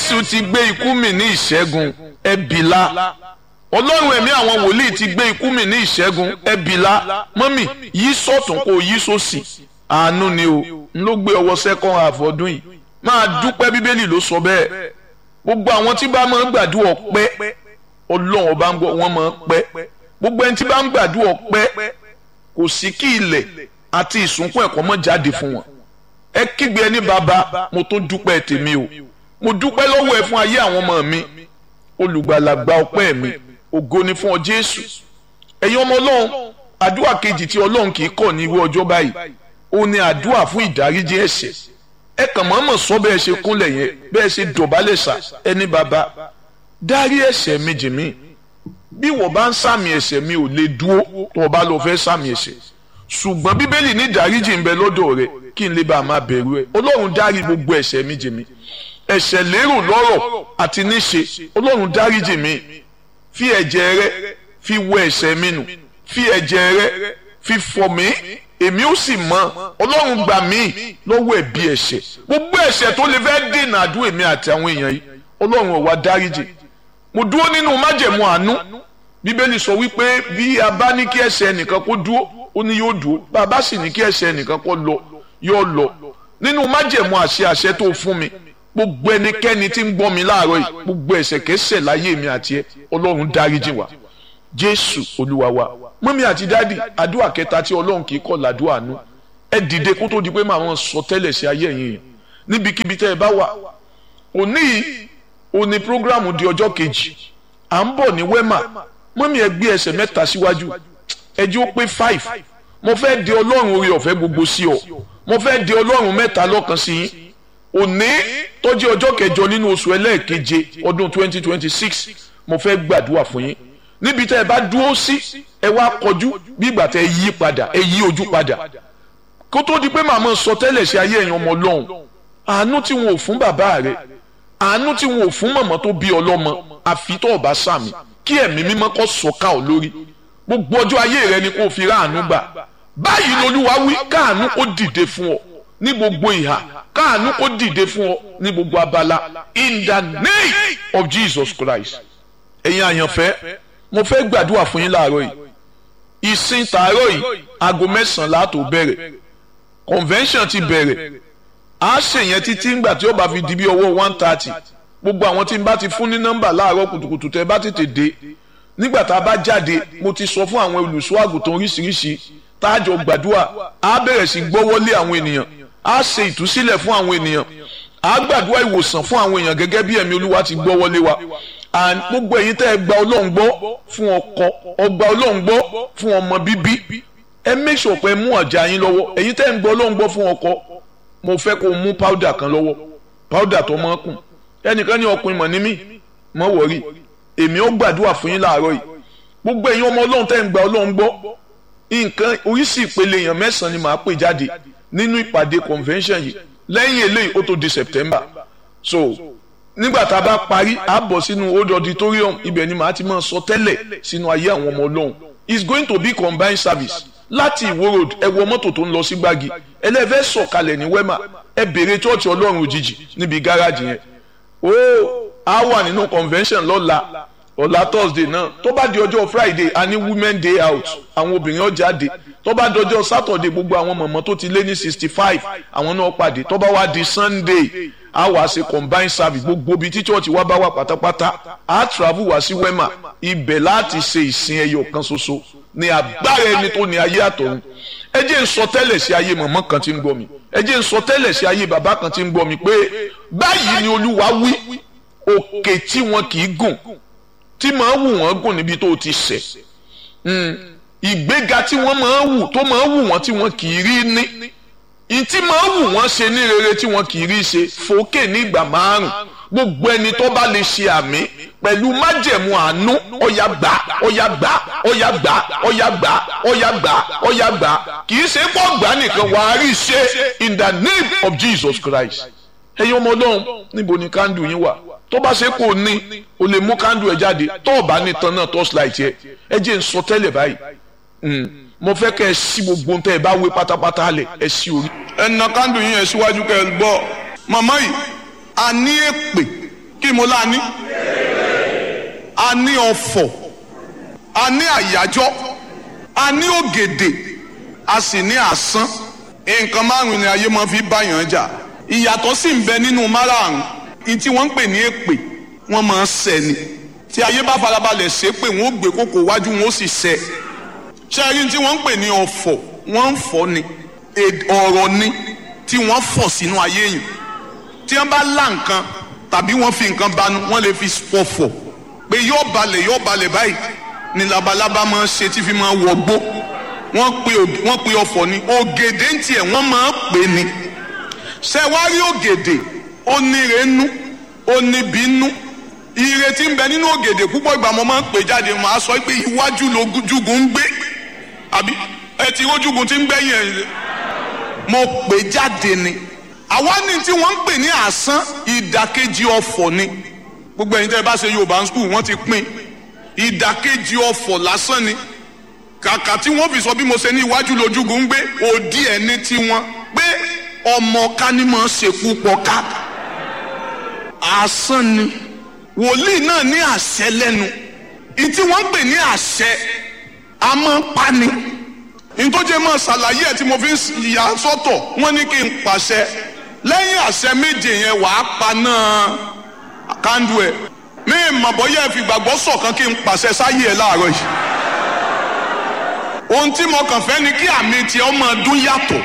jésù ti gbé ikú mì ní ìṣẹ́gun ẹbìlá ọlọ́run ẹ̀mí àwọn wòlíì ti gbé ikú mì ní ìṣẹ́gun ẹbìlá mọ́mì yí sọ̀tún kó yí sósì àánú ni o n ló gbé ọwọ́ second half ọdún yìí máa dúpẹ́ bíbélì ló sọ bẹ́ẹ̀ gbogbo àwọn tí bá máa ń gbàdúrà ọpẹ́ ọlọ́run ọba ń gbọ́ wọ́n máa ń pẹ́ gbogbo ẹni tí bá ń gbàdúrà ọpẹ́ kò sí kí ilẹ̀ àti ìsúnkún ẹ̀kọ́ mọ́ jáde fún wọn ẹ kígbe ẹni bàbá mo tó dúpẹ́ tèmi o mo dúpẹ́ lọ́wọ́ ẹ fún ayé àwọn ọmọ mi olùgbàlà gba ọpẹ́ mi ògo ni fún ọ jésù ẹ̀yin ọmọ ọlọ́run àdúrà kejì tí ọlọ́run kì í kọ̀ ní irú ọjọ́ báyìí ó ní àdúrà fún ìdáríjì ẹ̀ṣẹ̀ ẹ kàn mọ́mọ́ sọ bẹ́ẹ̀ ṣe kúnlẹ̀ yẹn bẹ́ẹ̀ ṣe dọ̀bálẹ̀ sà ẹni bàbá dárí ẹ̀ṣẹ̀ mi jì mí bí wọ́n bá ń sàmì ẹ̀ṣẹ̀ mi ò lè dúró tó o bá lọ fẹ́ sàmì ẹ̀ṣẹ̀ ṣùgbọ́n bíbélì ní ìdáríjì ń bẹ lọ́dọ̀ rẹ kí n lè bá a máa bẹ̀rù ẹ ọlọ́run dárí gbogbo ẹ̀ṣẹ̀ mi jì mí ẹ̀ṣẹ̀ lérò lọ́rọ̀ àti níṣe ọlọ́run dáríjì mi fi ẹ̀jẹ̀ rẹ fi wọ ẹ̀ṣẹ̀ mi nù fi ẹ̀jẹ̀ rẹ fi fọ̀ mí èmi ó sì mọ̀ ọlọ́run gbà mí lọ́wọ́ ẹ̀bi ẹ̀ṣẹ̀ gbogbo ẹ̀ṣẹ̀ tó lè fẹ́ dènà àdúrà èmi àti àwọn èèyàn yìí ọlọ́run ó wá dáríjì mo dúró nínú májẹ̀mú àánú bíbélì sọ wípé bí a bá ní kí ẹ̀ṣẹ̀ ẹnìkan kó dúró ó ní yóò dúró bá a bá sì ní kí ẹ̀ṣẹ̀ ẹnìkan kó lọ yóò lọ nínú májẹ̀mú àṣẹ àṣẹ tó fún mi gbogbo ẹnikẹ́ni tí ń gbọ́ mi láàárọ̀ yìí gbogbo ẹ̀ṣẹ̀ kẹ́ṣẹ̀ láyé mi àti ẹ ọlọ́run dáríjì wá jésù olúwa wa mọ́mí àti dádì àdúrà kẹta tí ọlọ́run kì í kọ̀ làdúrà àánú ẹ dìde kó tó di pé màá wọn sọ tẹ́lẹ̀ sí ayé ẹ̀yìn yẹn níbikíbi tẹ́ ẹ bá wà òní yìí òní prógrámù di ọjọ́ kejì à ń bọ̀ ní wẹ́mà mọ́mí ẹ gbé ẹsẹ̀ mẹ́ta síwájú ẹ jẹ́ ó pé five mo fẹ́ di ọlọ́run orí ọ̀fẹ́ gbogbo sí ọ mo fẹ́ di ọlọ́run mẹ́ta lọ́kan sí yín òní tó jẹ́ ọjọ́ kẹjọ nínú oṣù ẹlẹ́ẹ̀keje ọdún twenty twenty six mo fẹ́ gbàdúrà fún yín níbi tẹ́ ẹ bá dúró sí ẹ wá kọjú bí ìgbà tẹ́ ẹ yí padà ẹ yí ojú padà kó tó di pé màmá sọ tẹ́lẹ̀ sí ayé ẹ̀yàn ọmọ ọlọ́run àánú tí wọn ò fún bàbá rẹ àánú tí wọn ò fún màmá tó bí ọlọ́mọ àfi tó ọba sàmì kí ẹ̀mí mímọ́ kó sọ̀ka ọ̀ lórí gbogbo ọjọ́ ayé rẹ ni kó fi ráàánú gbà báyìí lolúwa wí káàánú kó dìde fún ọ ní gbogbo ìhà káàánú kó dìde fún ọ ní gbogbo abala in the name of Jesus Christ ẹ̀yin àyànfẹ́ mo fẹ́ gbàdúrà fún yín láàárọ̀ yìí ìsìn tààrọ̀ yìí aago mẹ́sàn-án láàtò bẹ̀rẹ̀ convention ti bẹ̀rẹ̀ a ṣe yẹn títí ńgbà tí ó bá fi di bí ọwọ́ one thirty gbogbo àwọn tí n bá ti fún ní nọ́mbà láàárọ̀ kùtùkùtù tẹ́ bá tètè dé nígbà tá a bá jáde mo ti sọ fún àwọn olùṣọ́ àgùntàn oríṣiríṣi tá a jọ gbàdúrà a bẹ̀rẹ̀ sí gbọ́wọ́lé àwọn ènìyàn a ṣe ìtúsílẹ̀ fún àwọn ènìyàn a gbàdúrà ìwòsàn fún àwọn èèyàn gẹ́gẹ́ bí ẹ̀mí olúwa ti gbọ́wọ́lé wa and gbogbo ẹ̀yin tẹ́ ẹ gba ọlọ́run gbọ́ fún ọkọ ọgbà ọlọ́run gbọ́ fún ọmọ bíbí ẹ make sure pé ẹ mú ọjà yín lọ́wọ́ ẹ̀yin tẹ́ ẹ ń gba ọlọ́run gbọ́ fún ọkọ mo fẹ́ kó o mú powder kan lọ́wọ́ powder tó mọ́ kùn ẹnìkan ní ọkùnrin mọ̀ ní mí mọ́ wọ̀rí èmi ó gbàdúrà fún yín láàárọ̀ yìí gbogbo ẹ̀yin ọmọ ọlọ́run tẹ́ ẹ ń gba ọlọ́run gbọ́ nǹkan oríṣi ìpele èèyàn mẹ́sàn-án ni màá pè jáde nínú ìpàdé convention yìí lẹ́yìn eléyìí ó tó di September so nígbà tá a bá parí a bọ̀ sínú old auditorium ibẹ̀ ni màá ti máa sọ tẹ́lẹ̀ sínú ayé àwọn ọmọ ọlọ́run it's going to be combined service láti ìwó road ẹ wọ mọ́tò tó ń lọ sí gbági ẹlẹ́fẹ́ sọ̀kalẹ̀ ní wema ẹ béèrè chọ́ọ̀chì ọlọ́run òjijì níbi gáràjì yẹn ó a wà nínú convention lọ́la ọ̀la thursday náà tó bá di ọjọ́ friday a ní women day out àwọn obìnrin ó jáde tó bá di ọjọ́ saturday gbogbo àwọn mọ̀mọ́ tó ti lé ní sixty five àwọn náà pàdé tó bá wá di sunday a wá ṣe combined service gbogbo ibi tí church wa bá wà pátápátá a travel wá sí wema ibẹ̀ láti ṣe ìsìn ẹyọ kan ṣoṣo ní agbára ẹni tó ní ayé àtọ̀run ẹ jẹ́ ń sọ tẹ́lẹ̀ sí ayé mọ̀mọ́ kan tí ń gbọ́ mi ẹ jẹ́ ń sọ tẹ́lẹ̀ sí ayé bàbá kan tí ń gbọ́ mi pé báyìí ni olúwa wí òkè tí wọn kì í gùn tí máa wù wọ́n gùn níbi tó ti ṣẹ̀ ìgbéga tí wọ́n máa wù tó máa wù wọ́n tí wọ́n kì í rí ní ìtí máa wù wọ́n ṣe ní rere tí wọ́n kì í rí ṣe fòkè ní ìgbà márùn gbogbo ẹni tó bá lè ṣe àmì pẹ̀lú májẹ̀mú àánú ọ̀yà gbà ọ̀yà gbà ọ̀yà gbà ọ̀yà gbà ọ̀yà gbà ọ̀yà gbà kì í ṣe pọ̀ gbà nìkan wà á rí ṣe in the name of Jesus Christ ẹ̀yin ọmọ ọlọ́run níbo ni kándù yín wà tó bá ṣe kò ní o lè mú kándù ẹ jáde tó o bá ní tan náà torchlight yẹ ẹ jẹ́ n sọ tẹ́lẹ̀ báyìí mo fẹ́ kẹ́ ẹ sí gbogbo ohun tẹ́ ẹ bá wé pátápátá lẹ̀ ẹ sí orí. ẹ na kándù yín yẹn síwájú kẹ́ ẹ gbọ́ màmá yìí a ní èpè kí kí mo lá ní. a ní ọ̀fọ̀ a ní àyájọ́ a ní ògèdè a sì ní àsán nǹkan márùn-ún ni ayé máa fi báyàn jà ìyàtọ̀ sì ń bẹ nínú márààrún ní tí wọ́n ń pè ní èpè wọ́n máa ń ṣẹ ni tí ayé bá farabalẹ̀ ṣe pé wọ́n ó gbé kókò wájú wọ́n ó sì ṣẹ ṣé ẹ rí tí wọ́n ń pè ní ọ̀fọ̀ wọ́n ń fọ́ ni ọ̀rọ̀ ni tí wọ́n fọ̀ sínú ayé yìí tí wọ́n bá lá nǹkan tàbí wọ́n fi nǹkan banu wọ́n lè fi pọ̀fọ̀ pé yóò balẹ̀ yóò balẹ̀ báyìí ni labalábá máa ń ṣe tí fi máa wọgbó wọ́n pe wọ́n pe ọ̀fọ̀ ni ògèdè ń tiẹ̀ wọ́n máa ń pè ní ṣé wá rí ògèdè ó níre nú ó níbi nú ire tí ń bẹ nínú ògèdè púpọ̀ ìgbà mo máa ń pè jáde màá sọ pé iwájú lójúgun ń gbé àbí ẹ ti rójúgun tí ń gbẹ́yìn ẹ̀ mo pè jáde ni àwa ní tí wọ́n ń pè ní àsán ìdàkejì ọ̀fọ̀ ni gbogbo ẹ̀yin tẹ́ ẹ bá ṣe yorùbá skul wọ́n ti pín ìdàkejì ọ̀fọ̀ lásán ni kàkà tí wọ́n fi sọ bí mo ṣe ní iwájú lójúgun ń gbé òdì ẹ̀ ní tiwọn pé ọmọ ká ní mọ̀ ṣekú pọ̀ ká àsán ni wòlíì náà ní àṣẹ lẹ́nu ìtí wọ́n pè ní àṣẹ a máa ń pani ìtọ́jẹ́ máa ṣàlàyé ẹ̀ tí mo fi ń yà sọ́tọ̀ wọ́n ní kí n pàṣẹ lẹ́yìn àṣẹ méje yẹn wàá pa náà kándú ẹ̀ mí mọ̀ bọ́yá ẹ fi gbàgbọ́ sọ̀kan kí n pàṣẹ sáyé ẹ̀ láàárọ̀ yìí ohun tí mo kàn fẹ́ ni kí àmì tiẹ̀ ọmọ ọdún yàtọ̀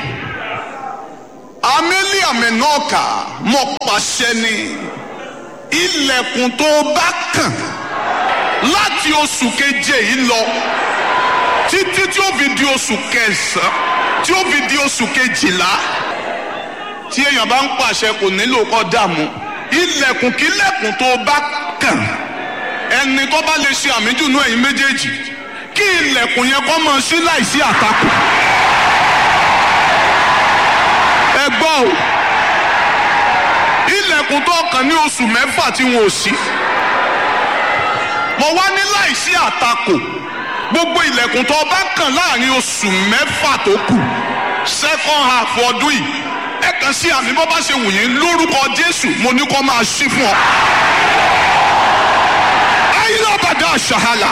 àmì àmì náà kà mọ̀ pàṣẹ ni ilẹ̀kùn tó bá kàn láti oṣù keje yìí lọ títí tí ó fi di oṣù kẹsàn-án tí ó fi di oṣù kejìlá tí èèyàn bá ń pàṣẹ kò nílò kó dààmú ilẹ̀kùn kílẹ̀kùn tó bá kàn ẹni tó bá lè ṣe àmìjù nú ẹ̀yin méjèèjì kí ilẹ̀kùn yẹn kó máa ṣí láìsí àtakò ẹ gbọ́ o ilẹ̀kùn tó kàn ní oṣù mẹ́fà tí wọn ò sí mo wá ní láìsí àtakò gbogbo ilẹ̀kùn tó bá kàn láàrin oṣù mẹ́fà tó kù second half ọdún yìí ẹ kàn sí àmì bọ́ bá ṣe wù yín lórúkọ Jésù mo ní kó máa ṣí fún ọ. ayélujára ṣàhálà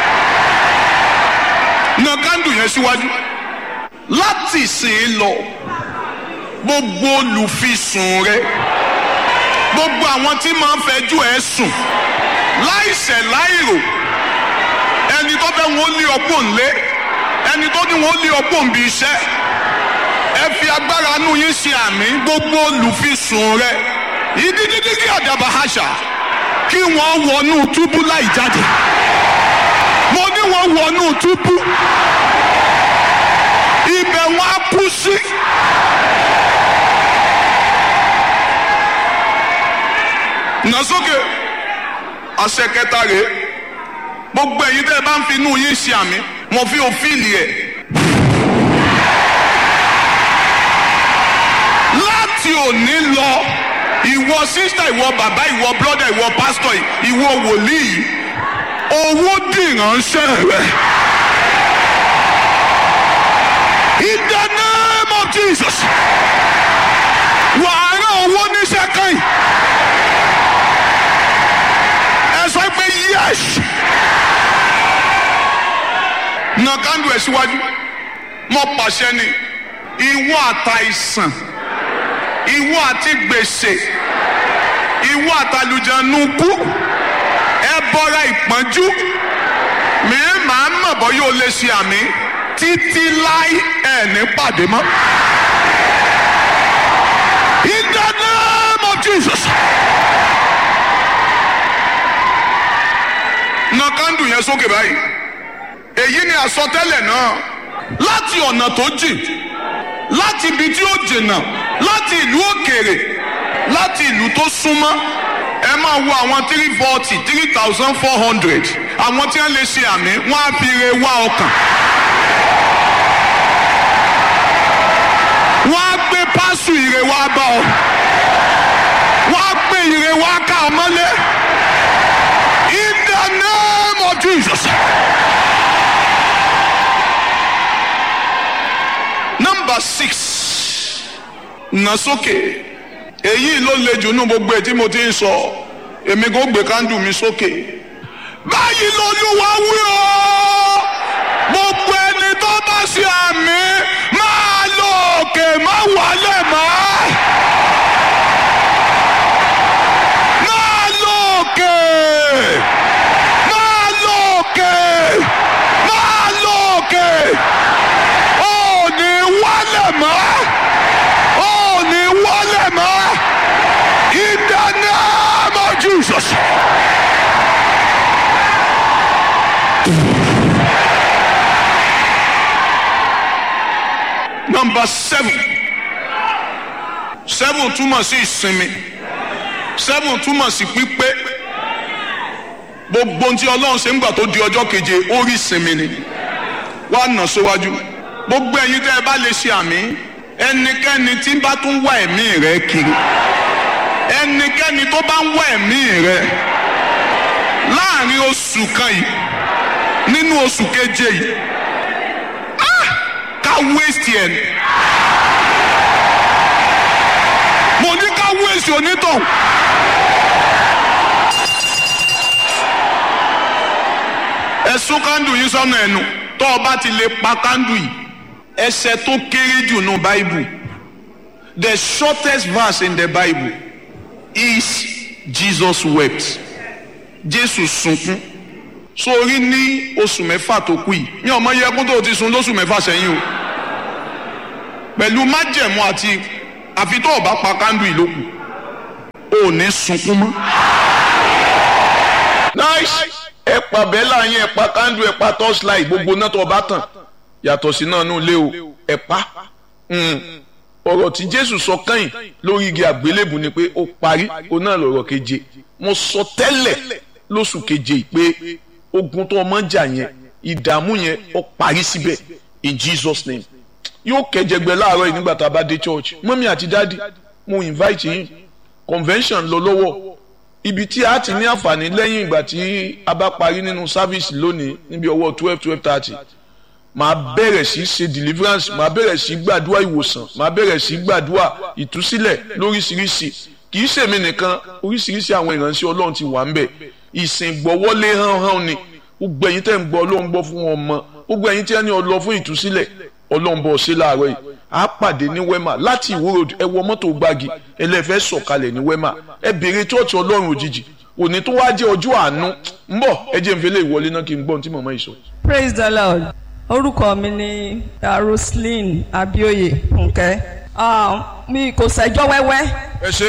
na kándù yẹn síwájú láti ìsìn lọ gbogbo olùfisùn rẹ gbogbo àwọn tí máa ń fẹjú ẹ sùn láìṣẹ̀ láìrò ẹni tó fẹ́ wọn lé ọpọ́ ńlé ẹni tó ní wọn lé ọpọ́ ńbi iṣẹ́ ẹ fi agbára nù yín ṣe àmì gbogbo olùfisùn rẹ ìdíjídí kí àdàbà àṣà kí wọ́n wọnú túbú láì jáde mo ní wọ́n wọnú túbú ibẹ̀ wọ́n á kú sí. nà sókè àṣẹ kẹta rèé gbogbo ẹ̀yin tẹ́ ẹ bá ń fi inú yín ṣe àmì mo fi òfìlì ẹ̀. láti òní lọ ìwọ sísítà ìwọ bàbá ìwọ brọ́dà ìwọ pásítọ̀ ìwọ wòlíì owó dìránṣẹ́ rẹ. In the name of Jesus wàá rán owó níṣẹ́ kan yìí ẹ sọ pé yes na kándù ẹ síwájú mo pàṣẹ ni ìwọ àtàìsàn ìwọ àti gbèsè ìwọ àtàlùjẹnukú ẹ bọra ìpọ́njú mi máa mọ̀ bọ́ yóò lè ṣe àmì títí láì ẹ̀ ní pàdé mọ́. In the name of Jesus. na kándù yẹn sókè báyìí èyí ni àsọtẹ́lẹ̀ náà láti ọ̀nà tó jìn láti ibi tí ó jìnnà láti ìlú òkèèrè láti ìlú tó súnmọ́ ẹ máa wo àwọn three forty three thousand four hundred àwọn tí wọ́n lè ṣe àmì wọ́n á fi re wá ọkàn. wọ́n á gbé pásù ire wá bá ọ wọ́n á gbé ire wá ká ọ mọ́lé in the name of Jesus. number six nà sókè èyí ló le jù nú gbogbo ẹ̀ tí mo ti ń sọ èmi kò gbé kándù mi sókè báyìí lolúwa wí o gbogbo ẹni tó bá ṣe àmì máa lọ òkè má wálẹ̀ mọ́. máa lọ òkè máa lọ òkè máa lọ òkè ò ní wálẹ̀ mọ́ ò ní wálẹ̀ mọ́ in the name of Jesus. Number seven. Seven túmọ̀ sí ìsinmi. Seven túmọ̀ sí pípé. Gbogbo ohun tí Ọlọ́run ṣe ń gbà tó di ọjọ́ keje, ó rí ìsinmi ni. Wá nà síwájú. Gbogbo ẹ̀yin tẹ́ ẹ bá lè ṣe àmì. Ẹnikẹ́ni tí bá tún wá ẹ̀mí rẹ̀ kiri. Ẹnikẹ́ni tó bá ń wá ẹ̀mí rẹ̀ láàrin oṣù kan yìí nínú oṣù keje yìí ká waste yẹn. mo ní ká waste onítàn. ẹ̀sùn kándù yìí sọ́nà ẹnu tó o bá ti lè pa kándù yìí ẹsẹ̀ tó kéré jù nù báìbù the shortest verse in the bible is Jesus wept Jésù sunkún sórí ní oṣù mẹ́fà tó kù yìí ní ọmọ yẹkún tó ti sun lóṣù mẹ́fà sẹ́yìn o pẹ̀lú májẹ̀mú àti àfi tó o bá pa kándù yìí lókù o ò ní sunkún mọ́. nice ẹ pa bẹ́là yẹn ẹ pa kándù ẹ pa torchlight gbogbo náà tó o bá tàn yàtọ̀ sí náà nù lé o ẹ pa ọ̀rọ̀ tí Jésù sọ kẹ́yìn lórí igi àgbélébù ni pé ó parí o náà lọ̀rọ̀ keje mo sọ tẹ́lẹ̀ lóṣù keje pé ogun tó ọmọ jà yẹn ìdààmú yẹn ó parí síbẹ̀ in Jesus name yóò kẹjẹgbẹ láàárọ̀ yìí nígbà tá a bá dé church mọ́mí àti dáàdi mo invite yín convention lọ lọ́wọ́ ibi tí a ti ní àǹfààní lẹ́yìn ìgbà tí a bá parí nínú service lónìí níbi ọwọ́ twelve twelve thirty màá bẹ̀rẹ̀ sí ṣe deliverance màá bẹ̀rẹ̀ sí gbàdúrà ìwòsàn màá bẹ̀rẹ̀ sí gbàdúrà ìtúsílẹ̀ lóríṣiríṣi kì í ṣèmi nìkan oríṣiríṣi àwọn ìránṣẹ́ ọlọ́run ti wà ń bẹ̀ ìsìn gbọ́wọ́lé hánhán ni gbogbo ẹ̀yin tẹ́ ń gbọ́ ọlọ́run gbọ́ fún wọn mọ́ gbogbo ẹ̀yin tí wọ́n ní ọlọ́ fún ìtúsílẹ̀ ọlọ́run bọ̀ ṣe láàárọ̀ yìí a pàdé ní wema láti ìwó road ẹ wọ mọ́tò gbági ẹlẹ́fẹ́ sọ̀kalẹ̀ ní wema ẹ béèrè chọ́ọ̀chì ọlọ́run òjijì òní tó wá jẹ́ ọjọ́ àánú ń bọ̀ ẹ jẹ́ n fẹ́lẹ́ ìwọlé náà kí n gbọ́n tí màmá yìí sọ. praise the lord orúkọ mi ni roslyn abioye fúnkẹ́ mi kò ṣẹjọ́ wẹ́wẹ́ ẹ ṣe.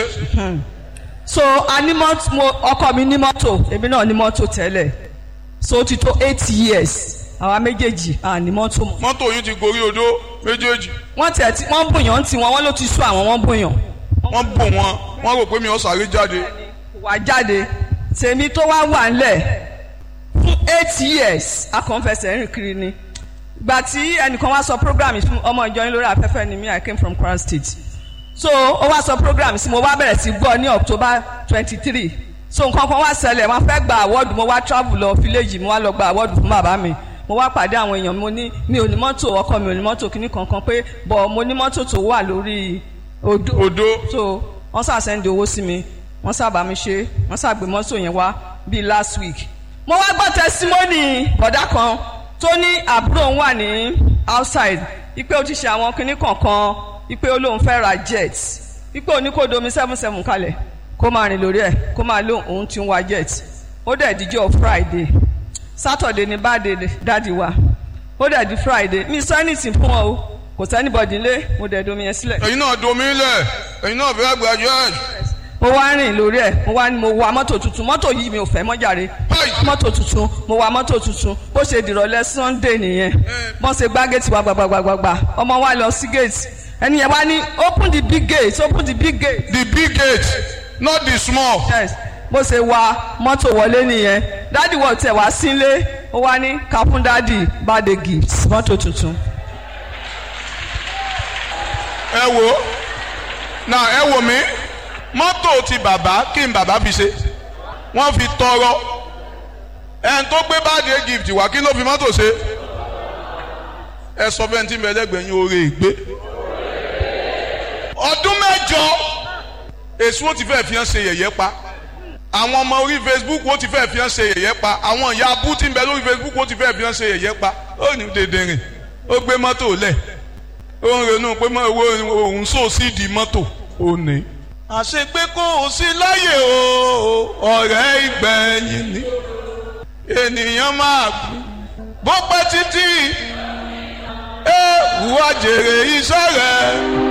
so a ní mọ́tò mo ọkọ mi ní mọ́tò èmi náà ní mọ́tò tẹ́lẹ̀ so ó ti tó eight years àwa méjèèjì à ní mọ́tò mọ́. mọ́tò yín ti gorí odó méjèèjì wọ́n tẹ̀ tí wọ́n bùyàn tí wọ́n wọ́n ló ti sú àwọn wọ́n bùyàn. wọ́n bò wọ́n wọ́n rò pé mi ò sáré jáde. wà jáde tèmi tó wá wà ńlẹ̀ fún eight years akọ̀ǹfẹsẹ̀ rìn kiri ni gbà tí ẹnìkan wá sọ program yìí fún ọmọ ìjọ yín lórí afẹ́fẹ́ ni me I came from Kwara State so ó wá sọ program sí mo wá bẹ̀rẹ̀ sí gbọ́ ní October twenty three so nǹkan kan wá ṣẹlẹ̀ wọ́n fẹ́ gba award mo wá travel lọ village mo wá lọ gba award fún bàbá mi mo wá pàdé àwọn èèyàn mo ní mi ò ní mọ́tò ọkọ mi ò ní mọ́tò kíní kankan pé bọ̀ mo ní mọ́tò tó wà lórí odó odó so wọ́n ṣàṣẹ́ndì owó sí mi wọ́n sábà mi ṣe wọ́n ṣàgbé mọ́tò yẹn wá bíi last week mo wá gbọ́ testimony bọ̀dá kan tó ní àbúrò òun wà ní outside ipe ó ti ṣe àwọn kinní kankan ipe ó lóun fẹ́ ra jet ipe ó ní kó domi seven seven kalẹ̀ kó máa rìn lórí ẹ̀ kó máa lóun òun ti ń wa jet ó dẹ̀ díjọ́ friday saturday ní báde dáàdi wa ó dẹ̀ di friday mi sọ anything fún ọ o kò sẹ́nibọ̀dì lé mo dẹ̀ domi yẹn sílẹ̀. ẹ̀yin náà domi lẹ̀ ẹ̀yin náà fẹ́ graduate. mo wá rìn lórí ẹ̀ mo wá ní mo wa mọ́tò tuntun mọ́tò yìí mi ò fẹ́ mọ́ jàre mọ́tò tuntun mo wa mọ́tò tuntun bó ṣe dìrọ̀lẹ́ sunday nìyẹn bọ́n ṣe gbá gate wa gbàgbàgbàgbà ọmọ wa lọ sí gate ẹni yẹn wá ní open the big gate open the big gate. the big gate not the small. yes bó ṣe wa mọ́tò wọlé nìyẹn dádì wọ̀ tẹ̀ wá sílé ó wá ní ká fún dádì birthday gift mọ́tò tuntun. ẹ wo na ẹ wo mi mọ́tò ti bàbá kí n bàbá fi ṣe wọ́n fi tọrọ ẹn tó gbé birthday gift wá kí ló fi mọ́tò ṣe ẹ sọ fẹ́ tí mẹlẹ́gbẹ̀ẹ́ yín oore ìgbé ọdún mẹ́jọ èso ti fẹ́ fi hàn ṣe yẹ̀yẹ́ pa àwọn ọmọ orí facebook ó ti fẹ́ fi hàn ṣe yẹ̀yẹ́ pa àwọn ìyá abú tí ń bẹ lórí facebook ó ti fẹ́ fi hàn ṣe yẹ̀yẹ́ pa ó ní dèdè rìn ó gbé mọ́tò lẹ̀ ó ń ronú pé òun sò sí di mọ́tò ó ní. àṣepé kò sí láyè o ọ̀rẹ́ ìgbẹ̀yìn ni ènìyàn máa kú bó pẹ́ títí ẹ wá jèrè iṣẹ́ rẹ̀.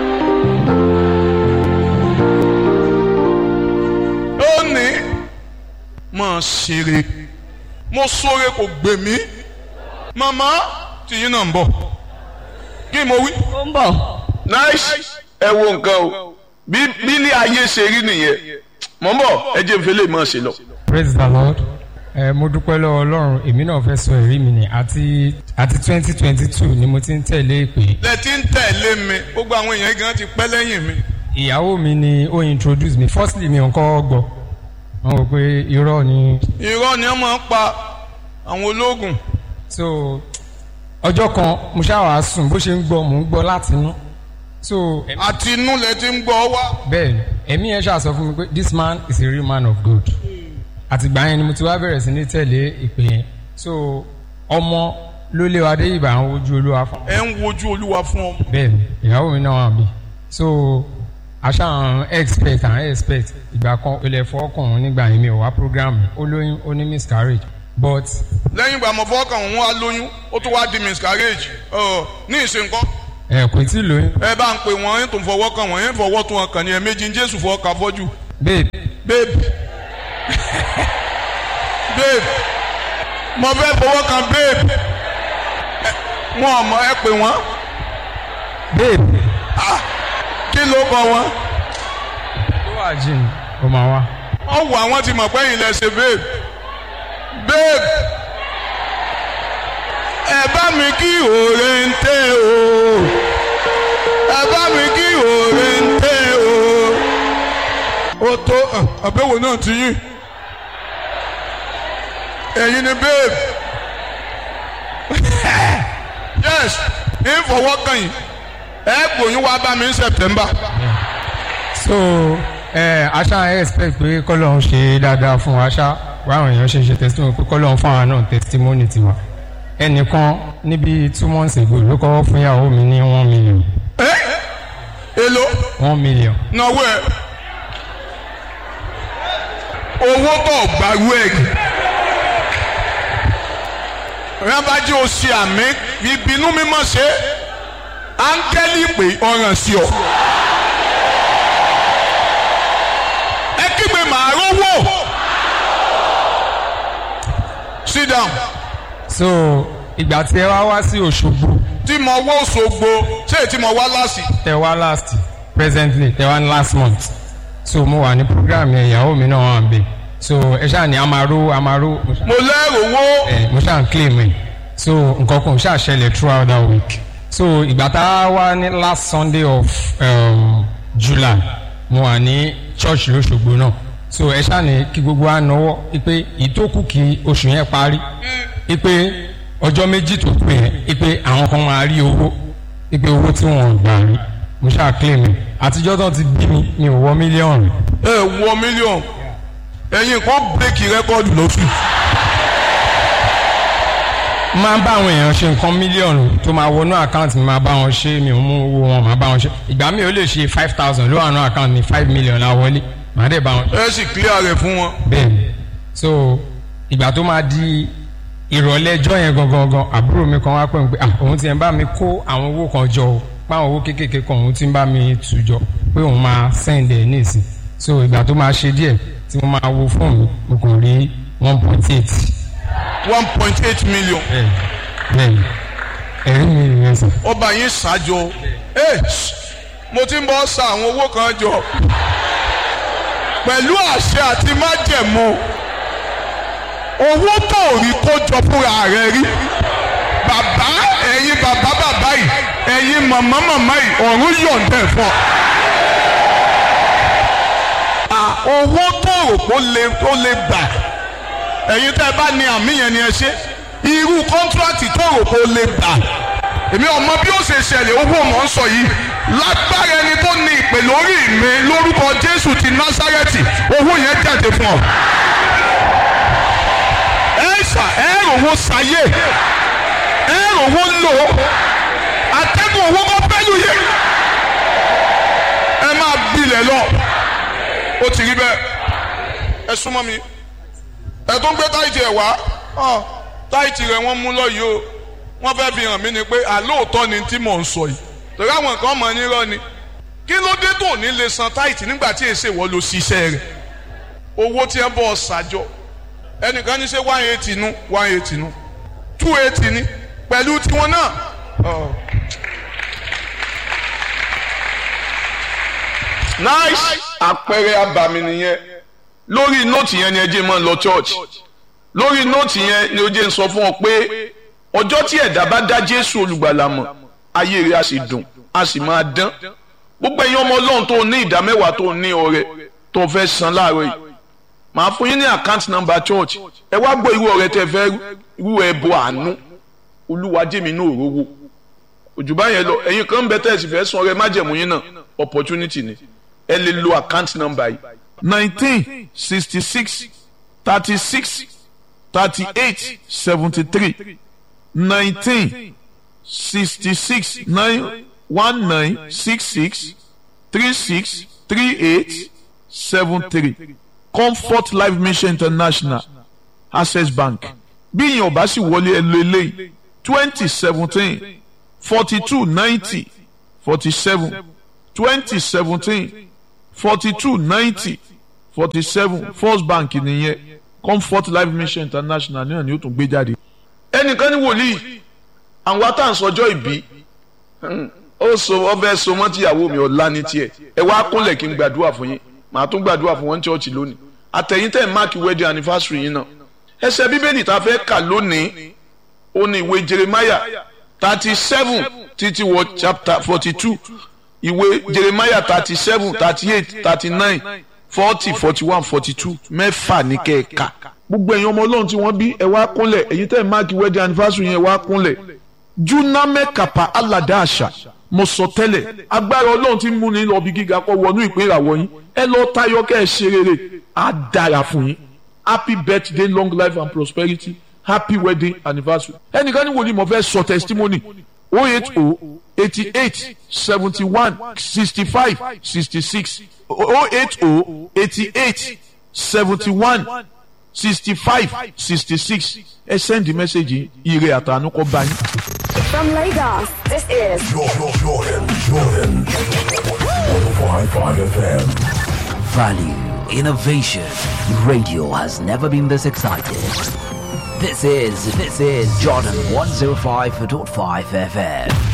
ó ní mọ̀ ṣeré mo sóre kò gbè mí màmá tìyín náà ń bọ̀ kí mo wí. ó ń bọ̀. nice ẹ wo nǹkan o bí bílí ayé ṣe rí nìyẹn mọ̀ ń bọ̀ ẹ jẹ́ nfẹ́ lè mọ̀ ṣe lọ. praise the lord ẹ mo dúpẹ́ lọ́wọ́ ọlọ́run èmi náà fẹ́ sọ èrí mi ni àti àti twenty twenty two ni mo ti ń tẹ̀lé ìpè. lẹ ti ń tẹ̀lé mi gbogbo àwọn èèyàn gan ti pẹ́ lẹ́yìn mi. ìyàwó mi ni ó introduce mi firstly mi ò kọ́ gbọ́ wọ́n rò pé irọ́ ni. irọ́ ni wọ́n máa ń pa àwọn ológun. so ọjọ́ kan mo ṣáà sùn bó ṣe ń gbọ́ mò ń gbọ́ láti inú. so àti inú lẹ ti ń gbọ́ wá. bẹ́ẹ̀ni ẹ̀mí yẹn ṣáà sọ fún mi pé this man is a real man of God àtìgbà yẹn ni mo ti wá bẹ̀rẹ̀ sí ní tẹ̀lé ìpè yẹn so ọmọ ló lé wa dé ìbà ń wojú olúwa fún. ẹ ń wojú olúwa fún ọ. bẹ́ẹ̀ni ìyàwó mi náà wà mí so àṣà expect and expect ìgbà kan ilẹ̀ fọ́ọ̀kàn nígbà yẹn mi ò wá program ó lóyún ó ní miscarriage but. lẹ́yìn ìgbà mọ̀ fọ́ọ̀kàn òun wá lóyún ó tún wá di miscarriage ní ìsìnkọ́. ẹ kò tí ì lóyún. ẹ bá ń pè wọ́n yín tó ń fọwọ́ kàn wọ́n yín fọwọ́ tó wọn kàn ní ẹ méjì jésù fọwọ́ kà fọ́jú. babe. babe babe mo fẹ́ fọwọ́ kan babe wọn ò mọ ẹ pè wọ́n. babe. ah kí ló kọ wọn. tó wà jìn ó máa wá. wọ́n wọ àwọn tí mọ̀ pé yìí lẹ ṣe babe babe ẹ bá mi kí òòrè ń tẹ́ o ẹ bá mi kí òòrè ń tẹ́ o ó tó àbẹ̀wò náà ti yín ẹ̀yin ni babe yes ń fọwọ́ kàn yín ẹ gbòyún wá bá mi ní september. so ẹ aṣá expect pé kọ́lọ́hún ṣe dáadáa fún wa ṣá wáwọn èèyàn ṣe ṣe testimony pé kọ́lọ́hún fún àwọn náà testimony tiwa ẹnìkan níbi two months ago ló kọ́ fún ìyàwó mi ní one million. ẹ èlò. one million. náwó ẹ owó tó gbàrú ẹ rábàjẹ́ o ṣe àmì ìbínú mímọ́ ṣe áńgẹ́lì pé ọ̀ràn sí ọ. ẹ kígbe màá rówó. sit down. so ìgbà tí ẹ wá wá sí Òṣogbo. tí mo wọ́ Òṣogbo ṣé tí mo wá láàsì. tẹ wá last presently tẹ wá last month so mo wà ní program yẹn ìyàwó mi náà wà ń bẹ so ẹ ṣáà ní amaro amaro. mo lẹ́rù owó. ẹ mo ṣáà ń claim ẹ so nǹkan kan ṣáà ṣẹlẹ̀ throughout that week so ìgbà tá a wá ní last sunday of um, july mo wà ní church lọ́sọ̀gbọ̀ náà so ẹ ṣáà ní kí gbogbo wa náwó ipe ìtókù kí oṣù yẹn parí ipe ọjọ́ méjì tó pè é ipe àwọn kan máa rí owó ipe owó tí wọ́n gbà rí mo ṣáà claim ẹ àtijọ́ tó ti bí mi mi ò wọ mílíọ̀nù. ẹ wọ mílíọ̀nù ẹ̀yin kan bírèkì rẹ́kọ̀dù lóṣù. máa ń bá àwọn èèyàn ṣe nǹkan mílíọ̀nù tó máa wọnú àkáǹtì mi máa bá wọn ṣe mi ò mú owó wọn máa bá wọn ṣe ìgbà mi ò lè ṣe five thousand ló wà nú àkáǹtì mi five million la wọlé màá dẹ̀ bá wọn. ẹ sì clear rẹ̀ fún wọn. bẹ́ẹ̀ni so ìgbà tó máa di ìrọ̀lẹ́ ẹjọ́ yẹn gangan gan àbúrò mi kan wá pè mí pé ah òun ti ń bá mi kó àwọn owó kan jọ o páwọn owó kéékèèké kan òun ti ń bá mi tù jọ pé òun máa send ẹ̀ ní ìsìn so ìgbà tó máa ṣe díẹ̀ tí mo máa wo fóònù mo kàn rí one point eight. one point eight million. bẹ́ẹ̀ni ẹ̀rí mi rẹ̀ sọ. ọba yín ṣáájọ ẹ mo ti ń bọ́ sa àwọn owó kan jọ pẹ̀lú àṣẹ àti májẹ̀mú owó tó rí kó jọ fúnra rẹ̀ rí bàbá ẹ̀yin bàbá bàbá yìí ẹ̀yin màmá màmá yìí ọ̀run yọ̀ǹdẹ̀ fún ọ. owó tó rò kó lè kó lè gbà ẹ̀yin tẹ́ ẹ bá ní àmì yẹn ni ẹ ṣe irú kọ́ńtíráàtì tó rò kó lè gbà èmi ọmọ bí ó ṣe ṣẹlẹ̀ owó mọ̀ ń sọ yìí lágbára ẹni tó ní ìpè lórí mi lórúkọ Jésù ti Násárẹ́tì owó yẹn jáde ṣe fún ọ. ẹ ṣà ẹ rówó sáyé ẹ rówó lò atẹ́gùn owó kọ́ pẹ́lú yẹ ẹ máa gbilẹ̀ lọ ó ti rí bẹ́ẹ̀ ẹ súnmọ́ mi ẹ tó ń gbé táìtì ẹ̀ wá táìtì rẹ̀ wọ́n mú lọ yìí o wọ́n fẹ́ fi hàn mí ni pé àlóòótọ́ ni tí mò ń sọ yìí torí àwọn nǹkan mọ̀ nírọ́ ni kí ló dé tó ní lè san táìtì nígbà tí èsè wọ́n lọ ṣiṣẹ́ rẹ̀ owó tí ẹ bọ́ ọ ṣàjọ ẹnìkan ní ṣe one eighty nu one eighty nu two eighty ni pẹ̀lú tiwọn náà. nice àpẹẹrẹ abàmì nìyẹn lórí nóòtì yẹn ni ẹ jẹ́ máa lọ church lórí nóòtì yẹn ni ó jẹ́ ń sọ fún ọ pé ọjọ́ tí ẹ̀dá bá dá Jésù olùgbàlà mọ̀ ayé rẹ̀ á sì dùn á sì máa dán gbogbo ẹ̀yin ọmọ Ọlọ́run tó ní ìdá mẹ́wàá tó ní ọrẹ tó fẹ́ san láàárọ̀ yìí màá fún yín ní account number church ẹ wá gbọ́ irú ọrẹ tẹ fẹ́ irú ẹbọ àánú Olúwa jẹ́mi náà rówó òjùbá yẹn lọ ẹ̀yin kan bẹ tẹ́sí fẹ́ san ọrẹ májẹ̀mú yín náà opportunity ni ẹ lè lo account number yìí nineteen sixty six thirty six thirty eight seventy three nineteen sixty six nine one nine six six three six three eight seven three comfort life mission international access bank bí ìyẹn ọba sì wọlé ẹ lo eléyìí twenty seventeen forty two ninety forty seven twenty seventeen forty two ninety forty seven first bank nìyẹn comfort life mission international náà ni ó tún gbé jáde. ẹnìkan ní wòlíì àwọn atáǹsọjọ́ ìbí ó so ọbẹ̀ so mọ́ tíyàwó mi ọ̀la ní tiẹ̀ ẹ wá kúnlẹ̀ kí n gbàdúrà fún yín màá tún gbàdúrà fún wọn chọ́ọ̀chì lónìí àtẹ̀yìn tẹ̀ máàkì wedding anniversary yín náà ẹsẹ̀ bíbélì tá a fẹ́ kà lónìí ó ní ìwé jeremiah thirty seven títí wọ chapter forty two ìwé jeremiah thirty seven thirty eight thirty nine forty forty one forty two mẹ́fà ní kẹ́ẹ̀ka gbogbo ẹ̀yin ọmọ ọlọ́run tí wọ́n bí ẹ wá kúnlẹ̀ ẹ̀yin tẹ̀ máàkì wedding anniversary yẹn wá kúnlẹ̀ juname kapa alada àṣà mo sọ tẹ́lẹ̀ agbára ọlọ́run tí ń múni lọ bí gíga kọ́ wọnú ìpín ìràwọ̀ yín ẹ lọ tayọ kẹ́ ẹ ṣe rere á dára fún yín happy birthday long life and prosperity happy wedding anniversary ẹnìkan ní wòlíì mo fẹ́ sọ testimony oh eight oh eighty eight seventy one sixty five sixty six oh eight oh eighty eight seventy one sixty five sixty six ẹ send the message ire àtànú kọ bá yín. From Lagos, this is Jordan, Jordan, Jordan. 105.5 FM. Value, innovation. Radio has never been this excited. This is, this is Jordan 105.5 FM.